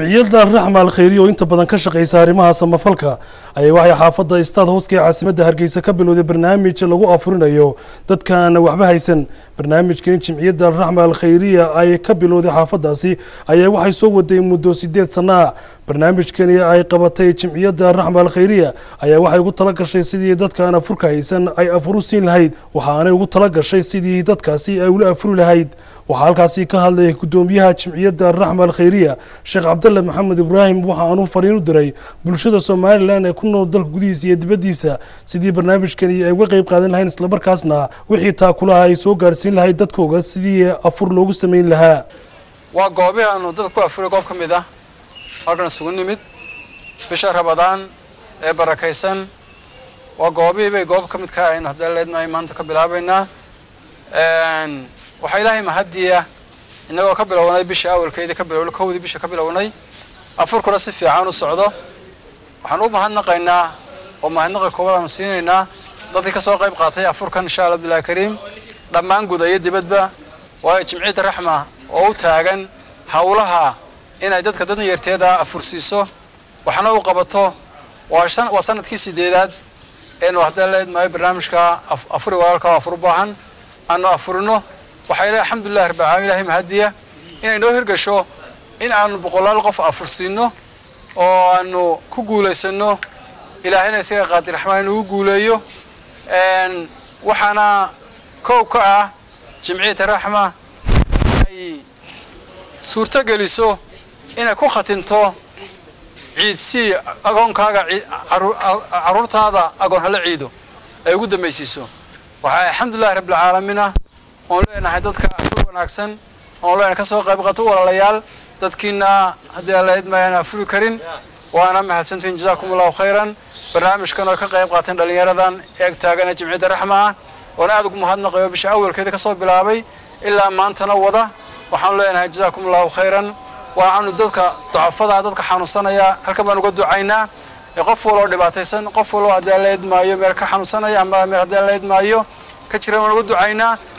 jimciyadda raxma alkhayriya oo inta badan ka shaqeysa arrimaha samafalka ayaa waxay xaafadda istaad hooska ee caasimadda hargeysa ka bilowday barnaamij lagu afurinayo dadkaan waxba haysan barnaamijkan jimciyadda raxma alkhayriya ay ka bilowday xaafadaasi ayaa waxay soo waday muddo sideed sana barnaamijkani ay qabatay jimciyadda raxma alkhayriya ayaa waxay ugu tala gashay sidii dadkaan afurka haysan ay afur u siin lahayd waxaanay ugu tala gashay sidii dadkaasi ay ula afuri lahayd waxaa halkaasi ka hadlay gudoomiyaha jimciyadda raxma alkhayriya sheekh cabdalle maxamed ibraahim waxa aanu fariin u diray bulshada somalilan ee ku nool dalka gudihiisa iyo dibaddiisa sidii barnaamijkani ay uga qeyb qaadan lahayn islamarkaasna wixii taakulaha ay soo gaarhsiin lahayd dadkooga sidii afur loogu samayn lahaa waa goobihii aanu dadka ku afuray goob ka mid ah halkan isugu nimid bisha rabadaan ee barakaysan waa goobihii bay goob ka mid ka aynu hadaleednahay maanta ka bilaabaynaa waxaa ilaahay mahadiya innagoo ka bilownay bisha awalkeedii ka bilownay kowdii bisha ka bilownay afurkuna si fiican u socdo waxaan u mahadnaqaynaa oo mahadnaqa koowaad aanu siinaynaa dadkii ka soo qayb qaatay afurkan insha allah abdullahi kariim dhammaan guda iyo dibadba waayo jimciyadda raxma oo u taagan howlaha inay dadka dad yarteeda afursiiso waxna u qabato waa sanadkii sideedaad eenu haddaan leedmahay barnaamijka afuri walaalka oo afur u baahan aanu afurino waxaa ilahi alxamdulillahi rabbil caalamiin ilahay mahadiya inay noo hirgasho in aanu boqolaal qof afursiino oo aanu ku guulaysano ilaahayna isaga qaadir raxmaan inugu guuleeyo waxaana kow ka ah jimciyadda raxma ay suurto geliso inay ku khatinto ciidsii agoonkaaga caruurtaada agoon hala ciido ay ugu dambaysiiso waxaa alxamdulillahi rabbilcaalamiina oon leenahay dadka afur wanaagsan oon leenahay ka soo qayb qato walaalayaal dadkiina haddii aan la idmayaan afuri karin waana mahadsantihin jazaakum allahu khayran barnaamijkan oo ka qayb qaateen dhallinyaradan eeg taagana jimciyadda raxma ah oona aada ugu mahadnaqayo bisha awalkeeda ka soo bilaabay ilaa maantana wada waxaanu leenahay jazaakum allahu khayran waxaanu dadka ducafada dadka xanuunsanaya halkan baan uga ducaynaa qof waloo dhibaataysan qof waloo haddii aan la idmaayo meel ka xanuunsanaya ama meel haddii aan la idmaayo ka jira baan uga ducaynaa